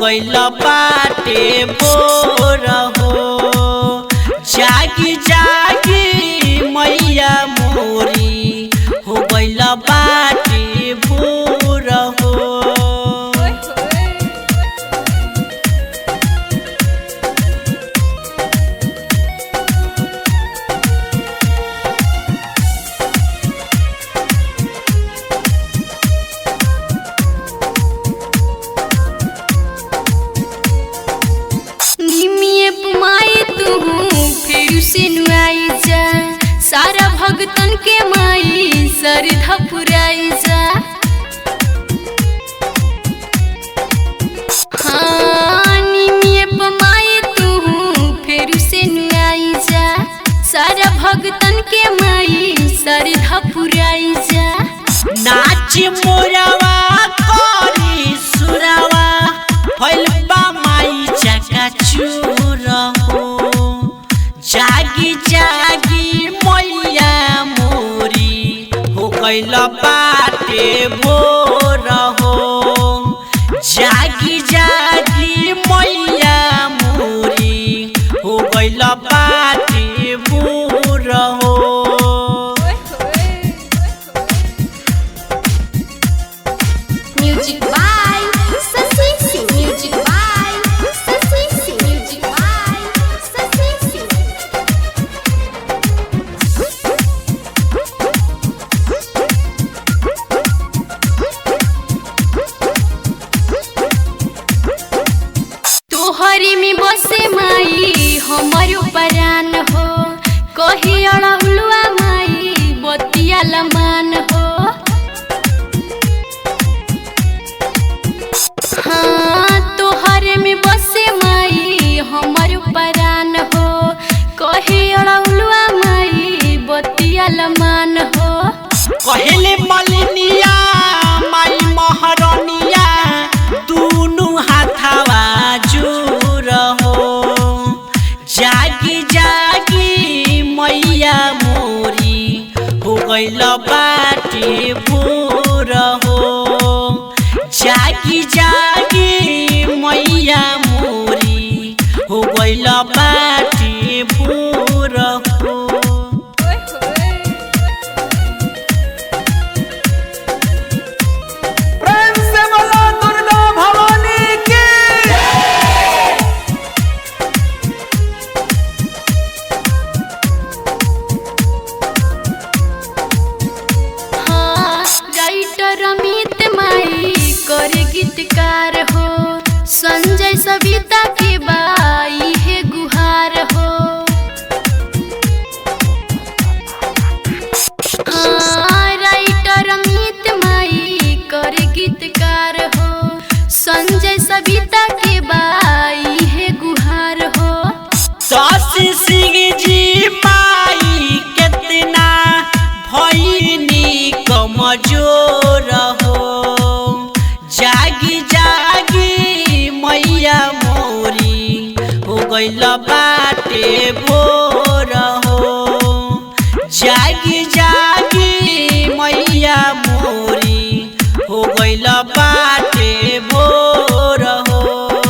गइल बाटे भोर हो जागी जागी मैया मोरी हो गइल बाटे भोर हो निमिये पुमाई तू फिर से नुआई जा सारा भगतन के माई सरधा पुराई जा हाँ निमिये पुमाई तू फिर से नुआई जा सारा भगतन के माई सरधा पुराई जा नाच मोरवा करी सुरवा भइल बा माई चका चूर हो जागी जागी मैया मोरी हो गइल बाटे भोर हो जागी जागी मैया मोरी हो गइल बाटे भोर हो Music by Sasi Singh. Music by Sasi Singh. Music by Sasi Singh. तोहरी में बसे माई हमर परान हो कही अड़हुलुआ माई बतिया लमान हो हाँ तोहरे में बसे माई हमर परान हो कहे अड़हुलुआ माई बतिया लमान हो कहले मलिनिया माई महरनिया दुनु हाथावा जोर हो जागी जागी मैया मोरी हो गइल बाटे भोर हो जागी जागी मैया मोरी हो गइल बाटे भोर हो प्रेम से बोलो दुर्गा भवानी की हाँ राइटर अमित माई करे गीतकार हो संजय सविता के बाई है गुहार हो हाँ राइटर अमित माई करे गीतकार हो संजय सविता के बाई है गुहार हो शशि सिंह जी माई कितना भैनी कमजोर हो जागी जागी मैया मोरी हो गइल बाटे भोर हो जागी